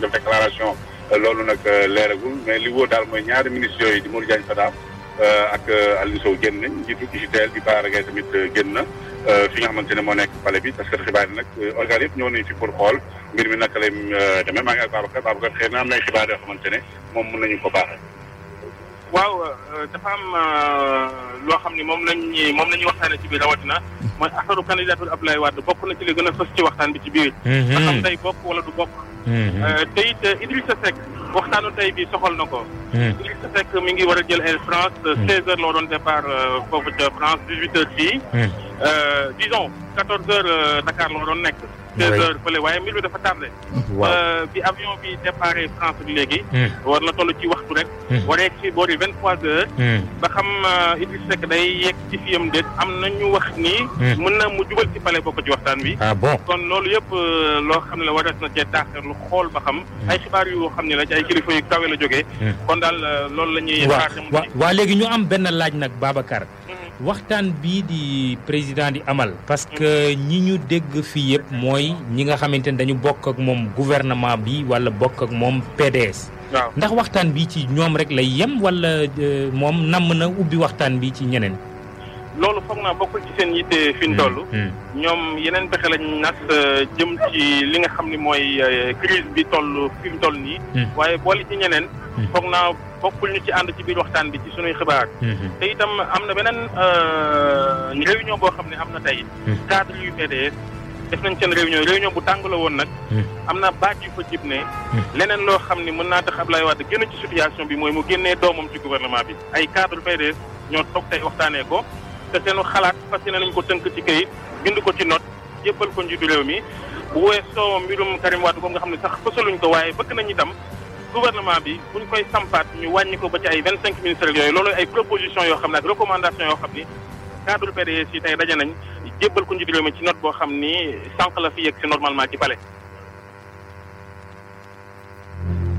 def déclaration loolu nag leeragul mais li wóor daal mooy ñaari ministres yooyu di Modou Diagne Fada ak Aliou Sow génn nañ njiitu UGTEL di Bara Gaye tamit génn na fi nga xamante ne moo nekk palais bi parce que xibaar yi nag organes yëpp ñëw nañ fi pour xool mbir mi naka lay demee maa ngi ak Babacar Babacar xëy na am na ay xibaar yoo xamante ne moom mën nañu ko baaxee. waaw dafa am loo xam ni moom lañ moom la ñuy waxtaanee ci biir rawatina mooy affaire candidature Abdoulaye Wade bokk na ci li gën a fës ci waxtaan bi ci biir. ba xam day bokk wala du bokk. te it Idrissa Seck waxtaanu tey bi soxal na ko. Idrissa Seck mi ngi war a jël Air France 16 heures loo doon départ foofu ca France 18 heures fii. disons 14 heures Dakar loo doon nekk. 16 heures fële waaye mbir mi dafa tardé. bi avion bi départ France bi léegi. war na toll ci waxtu rek. war a yegg ci boori 23 heures. ba xam Idrissa Seck day yegg ci fiyam déet am na ñu wax ni. mën na mu jubal ci palais bokk ci waxtaan bi. ah bon kon loolu yëpp loo xam ne la warees na cee taaxir lu xool ba xam. ay xibaar yu xam ne la ci ay kilifa yu kawe la jógee. kon daal loolu la ñuy. xaar waaw waaw léegi ñu am benn laaj nag Babacar. waxtaan bii di président di amal. parce que ñi ñu dégg fii yëpp mooy ñi nga xamante ne dañu bokk ak moom gouvernement bi wala bokk ak moom PDS. waaw ndax waxtaan bi ci ñoom rek lay yem wala moom namm na ubbi waxtaan bi ci ñeneen. loolu foog naa bokkul ci seen yitte fi ñu toll. ñoom yeneen pexe lañ nas jëm ci li nga xam ni mooy crise bi toll fi mu toll nii. waaye boole ci ñeneen. foog naa bokkul ñu ci ànd ci biir waxtaan bi ci sunuy xibaar. te itam am na beneen réunion boo xam ne am na tey. cadre yu PDS def nañ seen réunion réunion bu tàng la woon nag. am na baat yu fa jib ne. leneen loo xam ne mën naa tax Abdoulaye Wade génn ci situation bi mooy mu génnee doomam ci gouvernement bi ay cadre PDS ñoo toog tey waxtaanee ko. te seenu xalaat fas yéene nañ ko tënk ci kayit bind ko ci note jébbal ko njiitu réew mi bu weesoo mbirum Karim Wade boobu nga xam ne sax fësaluñ ko waaye bëgg nañ itam gouvernement bi buñ koy sampaat ñu wàññi ko ba ci ay vingt cinq ministères yooyu loolu ay proposition yoo xam ne ak recommandation yoo xam ni cadre PDS yi tey daje nañ jébbal ko njiitu réew mi ci note boo xam ni sànq la fi yegg si normalement ci palais